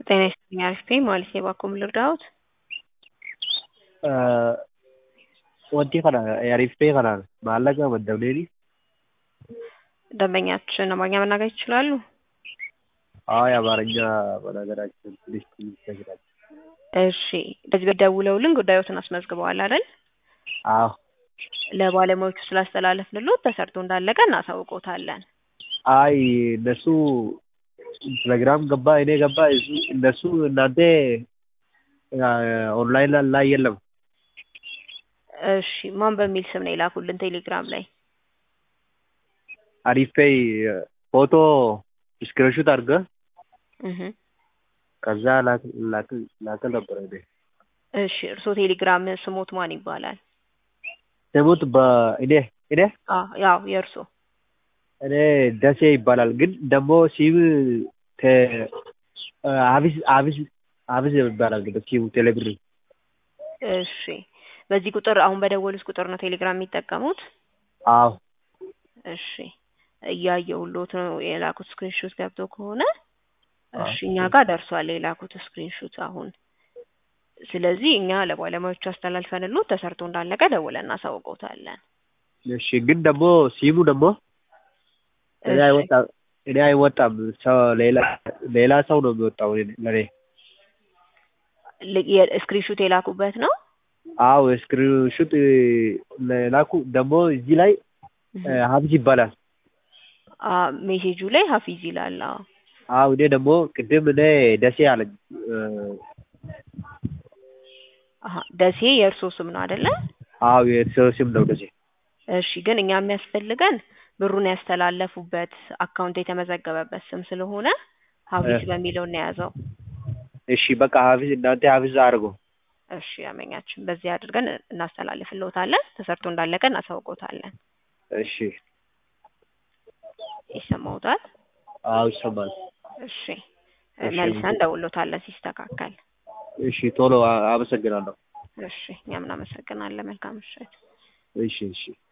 ጤና ይስጥልኝ አሪፍ ነኝ ማለት የባኮም ልርዳዎት? wanti kana ariiftee kanaan maallaqa maddabneeni ደንበኛችን አማርኛ መናገር ይችላሉ? አይ አማርኛ መናገራችን ትንሽ ትንሽ ይቸግራል። እሺ በዚህ በደውለውልን ጉዳዮትን አስመዝግበዋል አይደል? አዎ ለባለሙያዎቹ ስላስተላለፍንልዎት ተሰርቶ እንዳለቀ እናሳውቅዎታለን። አይ እነሱ ቴሌግራም ገባ እኔ ገባ እሱ እነሱ እናንተ ኦንላይን ላይ የለም። እሺ ማን በሚል ስም ነው የላኩልን ቴሌግራም ላይ? አሪፌይ ፎቶ ስክሪንሹት አድርገህ እህ ከዛ ላክ ላክ ላክ ነበር እኔ እሺ እርስዎ ቴሌግራም ስሞት ማን ይባላል? ስሙት በእኔ እኔ አዎ ያው የእርስዎ እኔ ደሴ ይባላል ግን ደግሞ ሲም ተ አቢስ አቢስ አቢስ ይባላል ግን ሲሙ ቴሌብር እሺ በዚህ ቁጥር አሁን በደወሉት ቁጥር ነው ቴሌግራም የሚጠቀሙት? አዎ እሺ እያየሁልዎት ነው የላኩት ስክሪንሾት ገብቶ ከሆነ እሺ እኛ ጋር ደርሷል የላኩት ስክሪንሾት አሁን ስለዚህ እኛ ለባለሙያዎቹ አስተላልፈንልዎት ተሰርቶ እንዳለቀ ደውለን እናሳውቅዎታለን። እሺ ግን ደግሞ ሲሙ ደግሞ እኔ እሺ አይወጣም እኔ አይወጣም ሰው ሌላ ሌላ ሰው ነው የሚወጣው ለኔ ል- የስክሪንሾት የላኩበት ነው? አዎ ስክሪንሹት ላኩ ደግሞ እዚህ ላይ እህ ሀብት ይባላል አ ሜሴጁ ላይ ሀፊዝ ይላል። አዎ አዎ እኔ ደግሞ ቅድም እኔ ደሴ አለኝ አሀ ደሴ የእርስዎ ስም ነው አይደለ? አዎ የሰው ስም ነው ደሴ እሺ ግን እኛ የሚያስፈልገን ብሩን ያስተላለፉበት አካውንት የተመዘገበበት ስም ስለሆነ ሀፊዝ በሚለው እንያዘው። እሺ በቃ ሀፊዝ እናንተ ሀፊዝ አድርጎ እሺ አመኛችን በዚህ አድርገን እናስተላልፍልዎታለን። ተሰርቶ እንዳለቀ እናሳውቅዎታለን። እሺ ይሰማዎታል? አዎ ይሰማል እሺ እሺ መልሰን እንደውልዎታለን ሲስተካከል። እሺ ቶሎ አ- አመሰግናለሁ እሺ እኛም እናመሰግናለን። መልካም ምሽት። እሺ እሺ